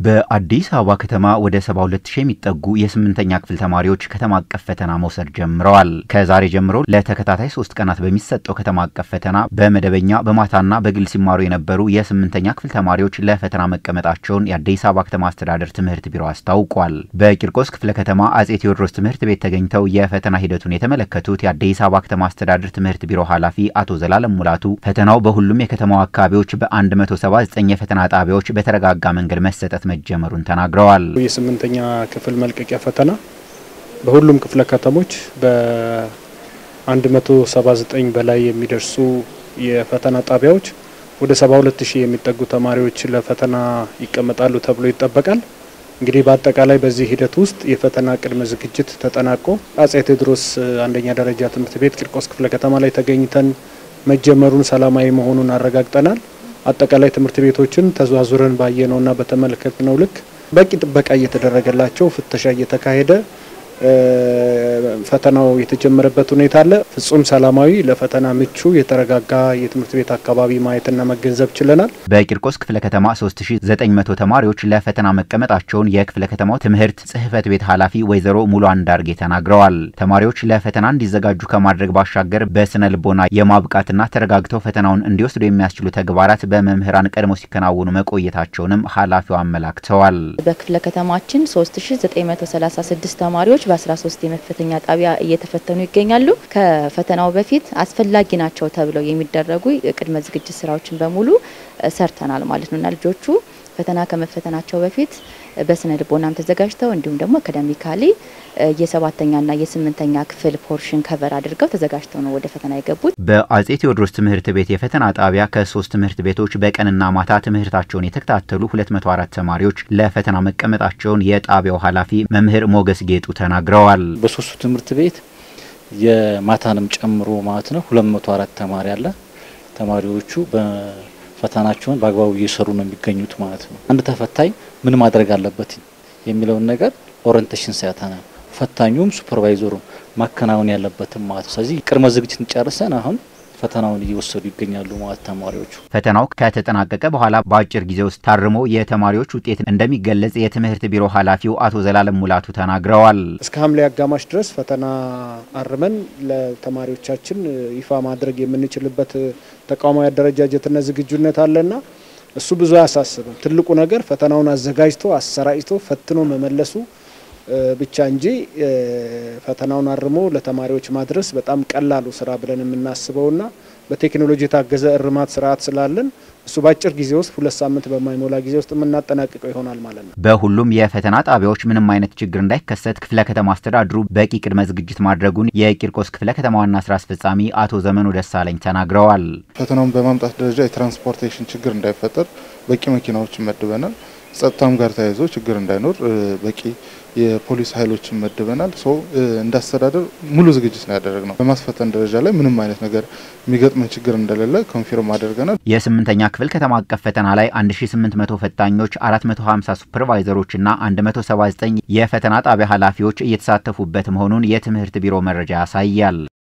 በአዲስ አበባ ከተማ ወደ 72000 የሚጠጉ የስምንተኛ ክፍል ተማሪዎች ከተማ አቀፍ ፈተና መውሰድ ጀምረዋል። ከዛሬ ጀምሮ ለተከታታይ ሶስት ቀናት በሚሰጠው ከተማ አቀፍ ፈተና በመደበኛ በማታና በግል ሲማሩ የነበሩ የስምንተኛ ክፍል ተማሪዎች ለፈተና መቀመጣቸውን የአዲስ አበባ ከተማ አስተዳደር ትምህርት ቢሮ አስታውቋል። በቂርቆስ ክፍለ ከተማ አጼ ቴዎድሮስ ትምህርት ቤት ተገኝተው የፈተና ሂደቱን የተመለከቱት የአዲስ አበባ ከተማ አስተዳደር ትምህርት ቢሮ ኃላፊ አቶ ዘላለም ሙላቱ ፈተናው በሁሉም የከተማው አካባቢዎች በ179 የፈተና ጣቢያዎች በተረጋጋ መንገድ መሰጠት መጀመሩን ተናግረዋል። የስምንተኛ ክፍል መልቀቂያ ፈተና በሁሉም ክፍለ ከተሞች በ179 በላይ የሚደርሱ የፈተና ጣቢያዎች ወደ 72 ሺህ የሚጠጉ ተማሪዎች ለፈተና ይቀመጣሉ ተብሎ ይጠበቃል። እንግዲህ በአጠቃላይ በዚህ ሂደት ውስጥ የፈተና ቅድመ ዝግጅት ተጠናቆ አጼ ቴዎድሮስ አንደኛ ደረጃ ትምህርት ቤት ቂርቆስ ክፍለ ከተማ ላይ ተገኝተን መጀመሩን ሰላማዊ መሆኑን አረጋግጠናል። አጠቃላይ ትምህርት ቤቶችን ተዘዋዙረን ባየነውና በተመለከትነው ልክ በቂ ጥበቃ እየተደረገላቸው ፍተሻ እየተካሄደ ፈተናው የተጀመረበት ሁኔታ አለ። ፍጹም ሰላማዊ ለፈተና ምቹ የተረጋጋ የትምህርት ቤት አካባቢ ማየትና መገንዘብ ችለናል። በቂርቆስ ክፍለ ከተማ 3900 ተማሪዎች ለፈተና መቀመጣቸውን የክፍለ ከተማው ትምህርት ጽሕፈት ቤት ኃላፊ ወይዘሮ ሙሉ አንዳርጌ ተናግረዋል። ተማሪዎች ለፈተና እንዲዘጋጁ ከማድረግ ባሻገር በስነ ልቦና የማብቃትና ተረጋግተው ፈተናውን እንዲወስዱ የሚያስችሉ ተግባራት በመምህራን ቀድሞ ሲከናወኑ መቆየታቸውንም ኃላፊው አመላክተዋል። በክፍለ ከተማችን 3936 ተማሪዎች በ13 የመፈተኛ ጣቢያ እየተፈተኑ ይገኛሉ። ከፈተናው በፊት አስፈላጊ ናቸው ተብለው የሚደረጉ ቅድመ ዝግጅት ስራዎችን በሙሉ ሰርተናል ማለት ነው እና ልጆቹ ፈተና ከመፈተናቸው በፊት በስነ ልቦናም ተዘጋጅተው እንዲሁም ደግሞ አካዳሚካሊ የሰባተኛና የስምንተኛ ክፍል ፖርሽን ከቨር አድርገው ተዘጋጅተው ነው ወደ ፈተና የገቡት። በአጼ ቴዎድሮስ ትምህርት ቤት የፈተና ጣቢያ ከሶስት ትምህርት ቤቶች በቀንና ማታ ትምህርታቸውን የተከታተሉ 204 ተማሪዎች ለፈተና መቀመጣቸውን የጣቢያው ኃላፊ መምህር ሞገስ ጌጡ ተናግረዋል። በሶስቱ ትምህርት ቤት የማታንም ጨምሮ ማለት ነው 204 ተማሪ አለ። ተማሪዎቹ ፈተናቸውን በአግባቡ እየሰሩ ነው የሚገኙት ማለት ነው። አንድ ተፈታኝ ምን ማድረግ አለበት የሚለውን ነገር ኦሪንቴሽን ሰጥተናል። ፈታኙም ሱፐርቫይዘሩም ማከናወን ያለበትም ማለት ነው። ስለዚህ ቅድመ ዝግጅትን ጨርሰን አሁን ፈተናውን እየወሰዱ ይገኛሉ ማለት ተማሪዎቹ። ፈተናው ከተጠናቀቀ በኋላ በአጭር ጊዜ ውስጥ ታርሞ የተማሪዎች ውጤት እንደሚገለጽ የትምህርት ቢሮ ኃላፊው አቶ ዘላለም ሙላቱ ተናግረዋል። እስከ ሐምሌ አጋማሽ ድረስ ፈተና አርመን ለተማሪዎቻችን ይፋ ማድረግ የምንችልበት ተቋማዊ አደረጃጀትና ዝግጁነት አለና እሱ ብዙ አያሳስብም። ትልቁ ነገር ፈተናውን አዘጋጅቶ አሰራጭቶ ፈትኖ መመለሱ ብቻ እንጂ ፈተናውን አርሞ ለተማሪዎች ማድረስ በጣም ቀላሉ ስራ ብለን የምናስበውና በቴክኖሎጂ የታገዘ እርማት ስርዓት ስላለን እሱ በአጭር ጊዜ ውስጥ ሁለት ሳምንት በማይሞላ ጊዜ ውስጥ የምናጠናቅቀው ይሆናል ማለት ነው። በሁሉም የፈተና ጣቢያዎች ምንም አይነት ችግር እንዳይከሰት ክፍለ ከተማ አስተዳድሩ በቂ ቅድመ ዝግጅት ማድረጉን የቂርቆስ ክፍለ ከተማ ዋና ስራ አስፈጻሚ አቶ ዘመኑ ደሳለኝ ተናግረዋል። ፈተናውን በማምጣት ደረጃ የትራንስፖርቴሽን ችግር እንዳይፈጠር በቂ መኪናዎች መድበናል። ጸጥታም ጋር ተያይዞ ችግር እንዳይኖር በቂ የፖሊስ ኃይሎችን መድበናል። ሰው እንዳስተዳደር ሙሉ ዝግጅት ነው ያደረግነው። በማስፈተን ደረጃ ላይ ምንም አይነት ነገር የሚገጥመን ችግር እንደሌለ ኮንፊርም አድርገናል። የስምንተኛ ክፍል ከተማ አቀፍ ፈተና ላይ 1800 ፈታኞች፣ 450 ሱፐርቫይዘሮች እና 179 የፈተና ጣቢያ ኃላፊዎች እየተሳተፉበት መሆኑን የትምህርት ቢሮ መረጃ ያሳያል።